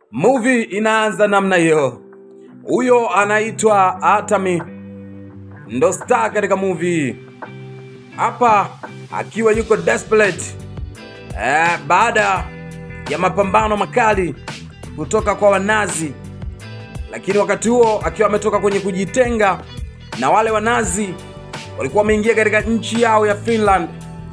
Movie inaanza namna hiyo. Huyo anaitwa Atami, ndo star katika movie hii. Hapa akiwa yuko desperate eh, baada ya mapambano makali kutoka kwa Wanazi, lakini wakati huo akiwa ametoka kwenye kujitenga na wale Wanazi walikuwa wameingia katika nchi yao ya Finland.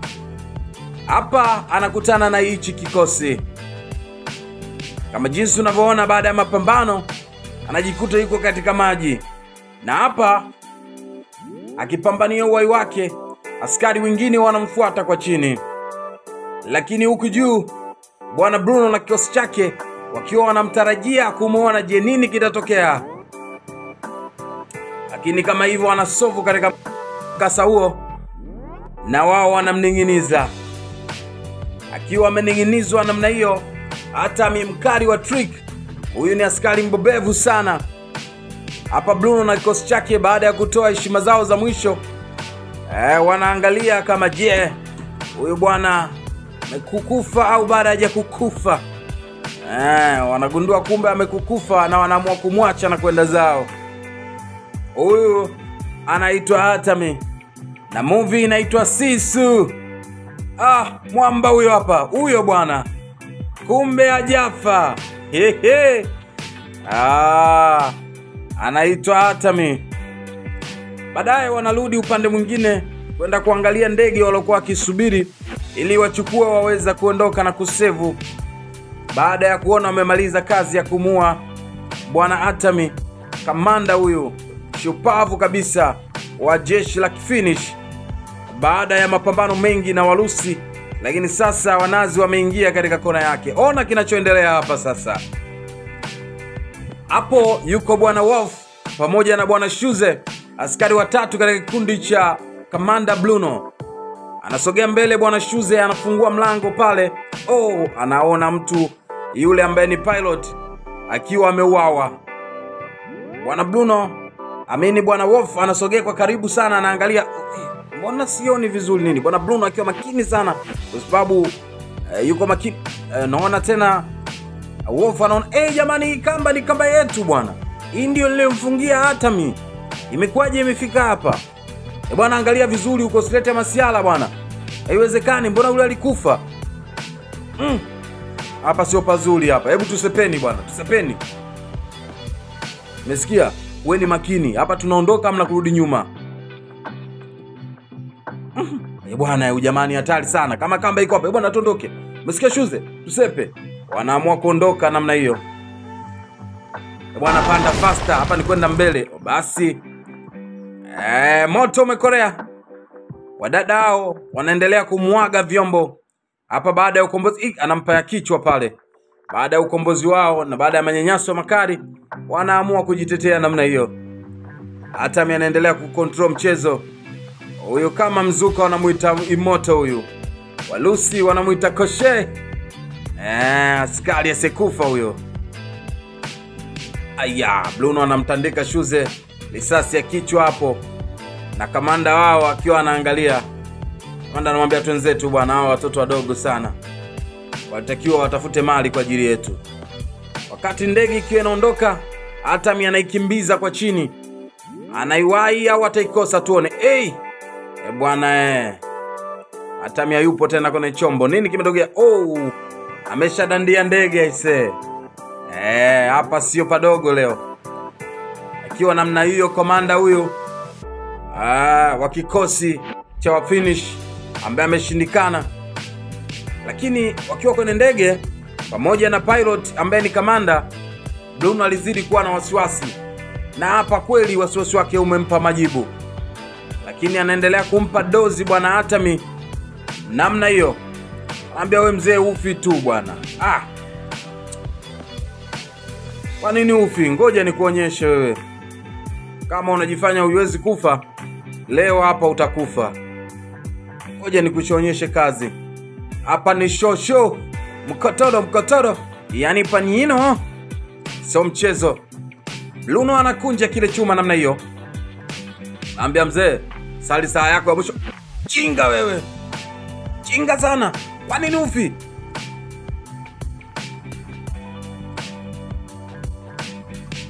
Hapa anakutana na hichi kikosi kama jinsi unavyoona, baada ya mapambano anajikuta yuko katika maji, na hapa akipambania uhai wake, askari wengine wanamfuata kwa chini, lakini huku juu bwana Bruno na kikosi chake wakiwa wanamtarajia kumwona, je, nini kitatokea? Lakini kama hivyo wanasovu katika mkasa huo, na wao wanamning'iniza. Akiwa amening'inizwa namna hiyo, hata mimkari wa trick huyu ni askari mbobevu sana. Hapa Bruno na kikosi chake, baada ya kutoa heshima zao za mwisho eh, wanaangalia kama je, huyu bwana amekukufa au baada haja kukufa. Eh, wanagundua kumbe amekukufa na wanaamua kumwacha na kwenda zao. Huyu anaitwa Atami na movie inaitwa Sisu. Ah, mwamba huyo hapa, huyo bwana, kumbe ajafa. Hehe. Ah, anaitwa Atami. Baadaye wanarudi upande mwingine kwenda kuangalia ndege waliokuwa wakisubiri ili wachukue waweza kuondoka na kusevu, baada ya kuona wamemaliza kazi ya kumua bwana Atami, kamanda huyu shupavu kabisa wa jeshi la Kifinish baada ya mapambano mengi na Warusi, lakini sasa Wanazi wameingia katika kona yake. Ona kinachoendelea hapa sasa. Hapo yuko bwana Wolf pamoja na bwana Shuze, askari watatu katika kikundi cha kamanda Bruno. Anasogea mbele, bwana Shuze anafungua mlango pale. Oh, anaona mtu yule ambaye ni pilot akiwa ameuawa. Bwana Bruno amini, bwana Wolf anasogea kwa karibu sana, anaangalia mbona sioni vizuri nini. Bwana Bruno akiwa makini sana, kwa sababu eh, yuko makini eh, naona tena Wolf anaona eh, jamani, hii kamba ni kamba yetu bwana, hii ndio nilimfungia Atami, imekuwaje imefika hapa? E bwana, angalia vizuri huko, silete masiala bwana, haiwezekani. Mbona yule alikufa? Mm. Hapa sio pazuri hapa, hebu tusepeni bwana, tusepeni. Umesikia? Weni makini hapa, tunaondoka amna kurudi nyuma. Mm. E bwana, huyu jamani hatari sana, kama kamba iko hapa. E bwana, tuondoke. Umesikia Shuze? Tusepe. Wanaamua kuondoka namna hiyo. E bwana, panda faster, hapa ni kwenda mbele. Basi Eh, moto umekorea. Wadada hao wanaendelea kumwaga vyombo hapa baada ya ukombozi. Ih, anampa ya kichwa pale. Baada ya ukombozi wao na baada ya manyanyaso makali, wanaamua kujitetea namna hiyo. Atami anaendelea kucontrol mchezo huyu, kama mzuka wanamuita imoto huyu, Walusi wanamuita koshe. Eh, askari asekufa huyo. Aya, Bruno anamtandika Shuze risasi ya kichwa hapo, na kamanda wao akiwa anaangalia. Kamanda anamwambia twenzetu, bwana, hao watoto wadogo sana, walitakiwa watafute mali kwa ajili yetu. Wakati ndege ikiwa inaondoka, Atami anaikimbiza kwa chini, anaiwahi au ataikosa? Tuone. Hey! E bwana eh. Atami hayupo tena kwenye chombo. Nini kimetokea? Oh, ameshadandia ndege aisee. Eh, hapa sio padogo leo akiwa namna hiyo, komanda huyu ah, wa kikosi cha wafinish ambaye ameshindikana, lakini wakiwa kwenye ndege pamoja na pilot ambaye ni kamanda, Bruno alizidi kuwa na wasiwasi, na hapa kweli wasiwasi wake umempa majibu, lakini anaendelea kumpa dozi bwana Atami namna hiyo, anaambia we mzee, ufi tu bwana. Ah, kwa nini ufi? Ngoja nikuonyeshe wewe kama unajifanya huiwezi kufa leo, hapa utakufa. Ngoja nikuchonyeshe kazi. Hapa ni shosho, mkotoro mkotoro, yani panino, sio mchezo. Bruno anakunja kile chuma namna hiyo, naambia mzee, sali saa yako ya mwisho. Chinga wewe, chinga sana. Kwa nini ufi?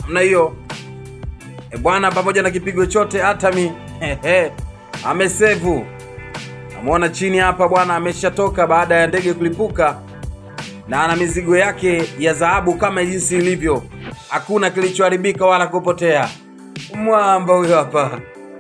namna hiyo e bwana, pamoja na kipigo chote Atami hehe, amesevu. Namwona chini hapa bwana, ameshatoka baada ya ndege kulipuka na ana mizigo yake ya dhahabu kama jinsi ilivyo, hakuna kilichoharibika wala kupotea. Mwamba huyo hapa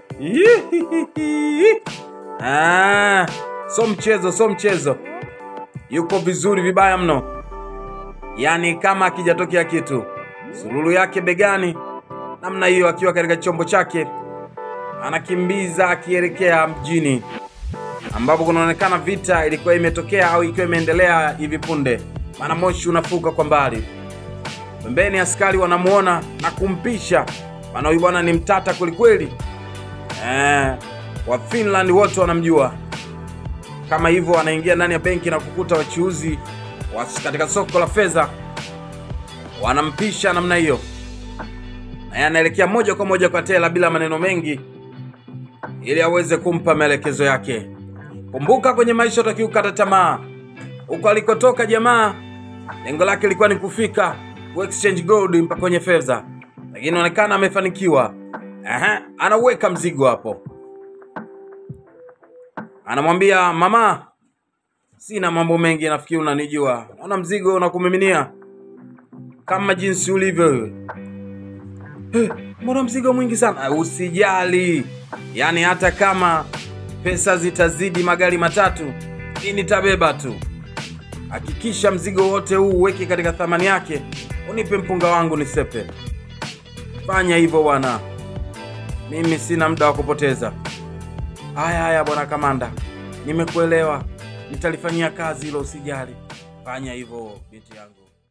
ah, so mchezo, so mchezo, yuko vizuri vibaya mno, yaani kama akijatokea kitu. Sululu yake begani, namna hiyo, akiwa katika chombo chake anakimbiza akielekea mjini ambapo kunaonekana vita ilikuwa imetokea au ikiwa imeendelea hivi punde, maana moshi unafuka kwa mbali. Pembeni askari wanamuona na kumpisha, maana huyu bwana ni mtata kwelikweli. Eh, wa Finland wote wanamjua. Kama hivyo, anaingia ndani ya benki na kukuta wachuuzi wa katika soko la fedha wanampisha namna hiyo, naye anaelekea moja kwa moja kwa tela bila maneno mengi, ili aweze kumpa maelekezo yake. Kumbuka, kwenye maisha utakiwa kukata tamaa. Huko alikotoka jamaa, lengo lake lilikuwa ni kufika ku exchange gold mpaka kwenye fedha, lakini inaonekana amefanikiwa. Aha, anaweka mzigo hapo, anamwambia mama, sina mambo mengi, nafikiri unanijua. Naona mzigo unakumiminia kama jinsi ulivyo wewe. Eh, mbona mzigo mwingi sana? Usijali, yaani hata kama pesa zitazidi magari matatu, hii nitabeba tu. Hakikisha mzigo wote huu uweke katika thamani yake, unipe mpunga wangu nisepe. Fanya hivyo bwana, mimi sina muda wa kupoteza. Haya haya bwana kamanda, nimekuelewa, nitalifanyia kazi hilo, usijali. Fanya hivyo binti yangu.